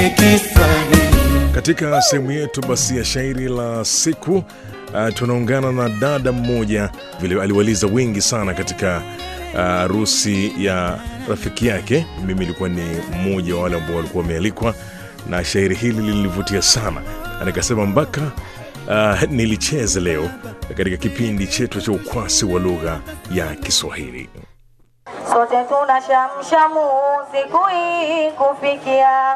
Katika sehemu yetu basi ya shairi la siku uh, tunaungana na dada mmoja vile aliwaliza wengi sana katika harusi uh, ya rafiki yake. Mimi nilikuwa ni mmoja wa wale ambao walikuwa wamealikwa, na shairi hili lilinivutia sana, na nikasema mpaka uh, nilicheze leo katika kipindi chetu cha ukwasi wa lugha ya Kiswahili. Sote tuna shamshamu siku hii kufikia.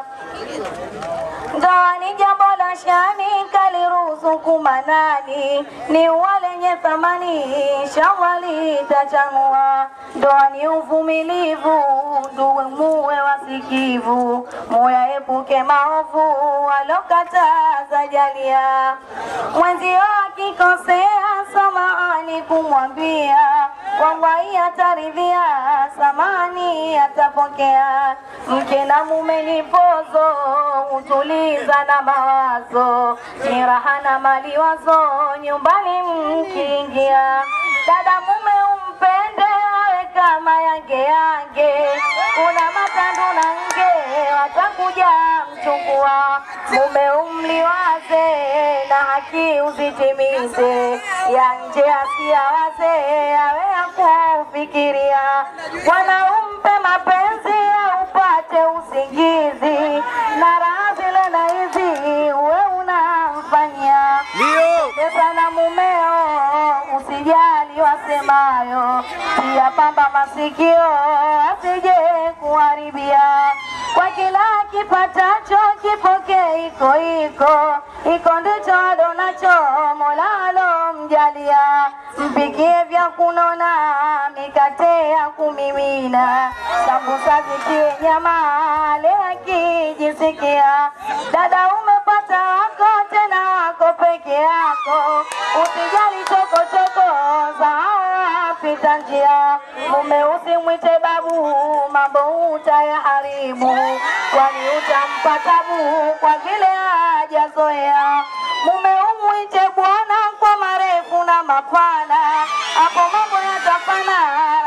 Ndoa ni jambo la shani, kaliruzuku manani, ni walenye thamani, shawali itachanua. Ndoa ni uvumilivu, nduwe muwe wasikivu, muyaepuke maovu, walokataza jalia. Mwenzio akikosea, samahani kumwambia, wallahi ataridhia, samani atapokea. Mke na mume ni pozo, hutuliza na mawazo, ni raha na mali wazo, nyumbani mkiingia. Dada mume umpende, awe kama yange yange, kuna matandu na nge, watakuja mchukua. Mume umliwaze, na haki uzitimize, ya nje asiyawaze, awe akufikiria. Bwana umpe mapenzi, upate usingizi, na raha zile na hizi uwe unamfanyia pesa na mumeo, usijali wasemayo, pia pamba masikio asije kuharibia. Kwa kila kipatacho kipokee iko iko iko, ndicho adonacho Mola alomjalia. Mpikie vya kunona, mikate ya kumimina, sambusa zikiwe nyama, ale akijisikia. Dada umepata wako, tena wako peke yako, usijali chokochoko za pita njia. Mume usimwite babu, mambo utayaharibu, kwani utampa tabu kwa vile hajazoea. Mume umwite bwana kwa marefu na mapana, hapo mambo yatafana,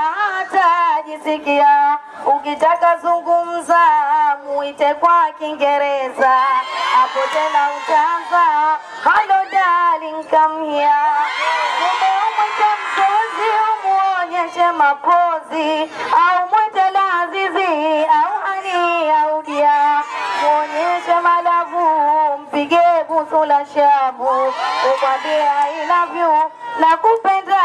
hatajisikia. Ukitaka zungumza, muite kwa Kiingereza, hapo tena utaanza hello darling come here. Mume umwite mpenzi, umuonyeshe mapozi, au mwite lazizi au hani au dia, muonyeshe malavu, mpige busu la shabu, umwambie I love you na kupenda